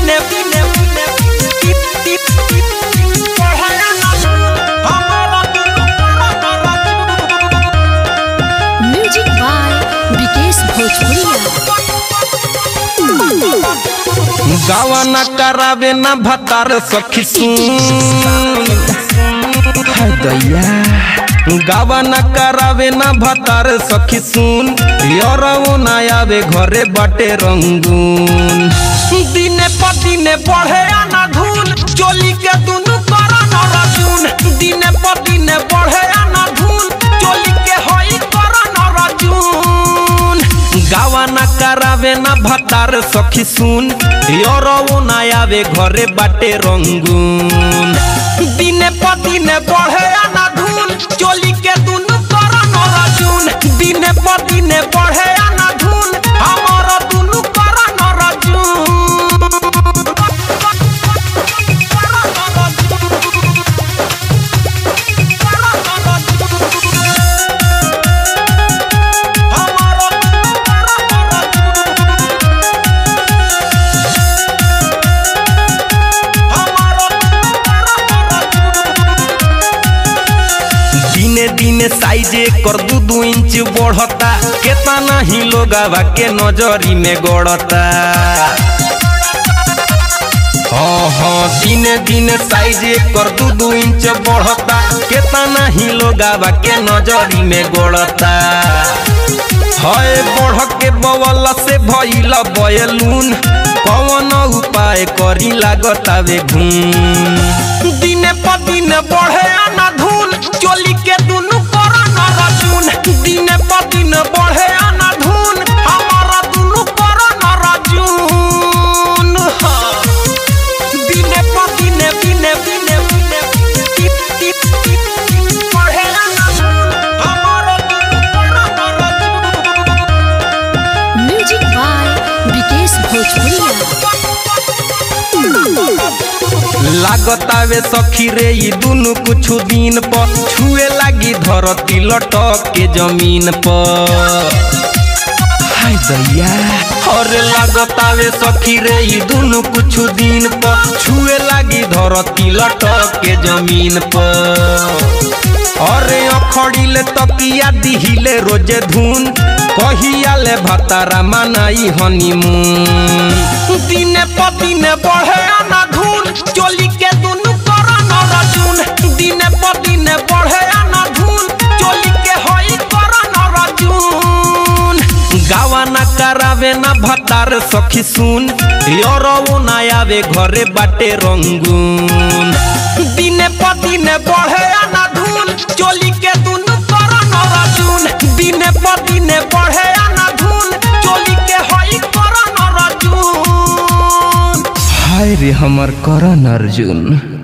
दिने दिने दिने टिप टिप टिप पढ़ाया ना हमारा दुनु करा म्यूजिक बाय विकेश भोजपुरिया गावा ना करावे ना भतार सखी सुन हाय दैया गावा ना करावे ना भतार सखी सुन यरवो ना आवे घरे बाटे रंगून दिने पर दिने बढ़े आना धून चोली के दुनु करा न रजून दिने पर दिने बढ़े आना धून चोली के होई करा न रजून गावा ना करावे ना भतार सखी सुन यरवो ना आवे घरे बाटे रंगून दिने पर दिने बढ़े आना धून चोली के दुनु करा न रजून दिने पर दिने बढ़े आना धून हमर दुनु करा न रजून दिने दिने साइजे कर दू दू इंच बढ़ता केतना ही लोगावा के नजरी में गड़ता हाँ हाँ दिने दिने साइजे कर दू दू इंच बढ़ता केतना ही लोगावा के नजरी में गड़ता हाय बढ़ के बवला से भइल बयलून कौन उपाय करी लागतावे घूम दिने पर दिने बढ़े आना धून चोली के दुनु करा न रजून दिने पर दिने बढ़े आना धून हमारा दुनु करा न रजून हाँ। दिने पर दिने दिने दिने दिने टिप टिप टिप टिप बढ़े आना धून हमारा दुनु करा न रजून म्यूजिक बाय विकेश भोजपुरिया लागतावे सखी रे ई दुनु कुछ दिन पर छुए लागी धरती लटक के जमीन पर हाय दैया और लागतावे सखी रे ई दुनु कुछ दिन पर छुए लागी धरती लटक के जमीन पर अरे अखड़िले तकिया दिहिले रोजे धुन कहिया ले भतारा मनाई हनीमून दिने पर दिने बढ़े आना धुन चोली के दुनु करा न रजून दिने पर दिने बढ़े आना धुन चोली के होई करा न रजून गावा ना करावे ना भतार सखी सुन यरवो ना आवे घरे बाटे रंगून दिने पर दिने बढ़े आना धुन चोली के दुनु करा न रजून दिने पर दिने बढ़े आना धुन चोली के होई करा न रजून हाय रे हमर करण अर्जुन